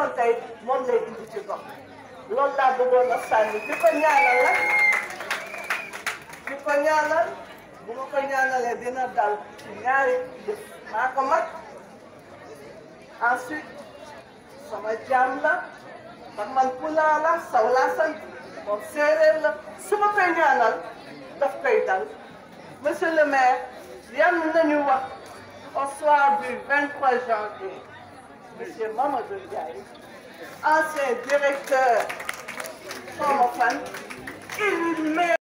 defoon tey moom lay indi ci gox loolu laa bëggoon a sànni di ko ñaanal la di ko ñaanal bu ma ko ñaanalee dina dal ci ñaari yëf maa ko mag ensuite sama jaam la ndax man pulaa la saw laa sant moom séeréer la su ma koy ñaanal daf koy dal monsieur le maire yan nañu wax au soir du 23 janvier monsieur Mamadou Ndiaye ancien directeur xawma fan il met